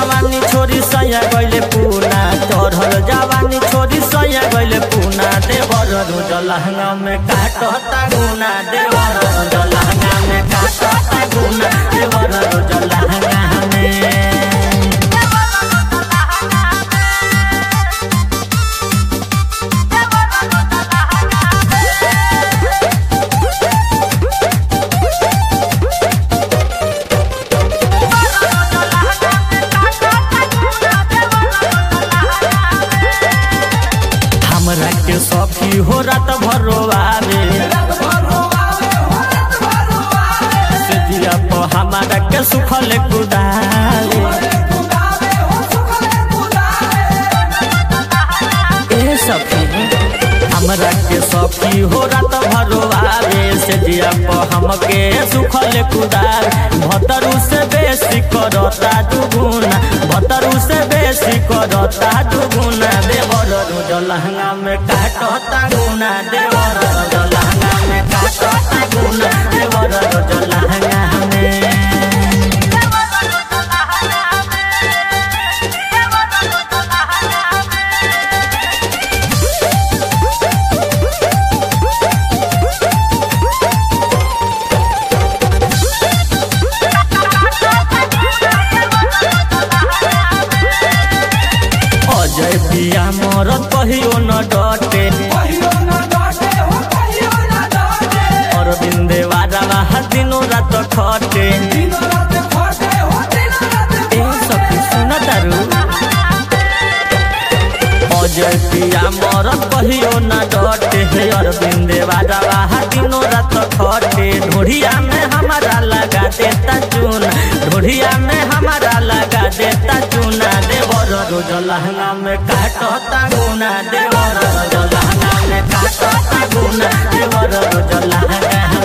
जवानी छोरी सैया गइले पूना चढ़ल जवानी छोरी सैया गइले पूना देवर रोज लहंगा में काटता गुना देवर रोज लहंगा में काटता गुना देवर रोज लहंगा में हमरा के सखी हो रात भरोआवे से दिया पर हमारा के सुखल कुदावे ए सखी हमरा के सखी हो रात भरोआवे से दिया पर हमके सुखल कुदार भतरू से बेसी करता दुगुना भतरू से बेसी करता दुगुना देवर रोज लहंगा में काटता गुना देवर रोज लहंगा में काटता गुना देवर रोज लहंगा में अजय पिया मरत कहियो न डटे अरविंदे वारा दिनो रात खटे ए सखी सुन तारू अजय पिया मरत कहियो न डटे हे अरविंदे वारा दिनो रात खटे ढोढ़िया में हमारा लगा देता चूना ढोढ़िया में हमारा लगा देता चूना देवर रोज लहंगा में काटता गुना देवर रोज लहंगा में काटता गुना देवर रोज लहंगा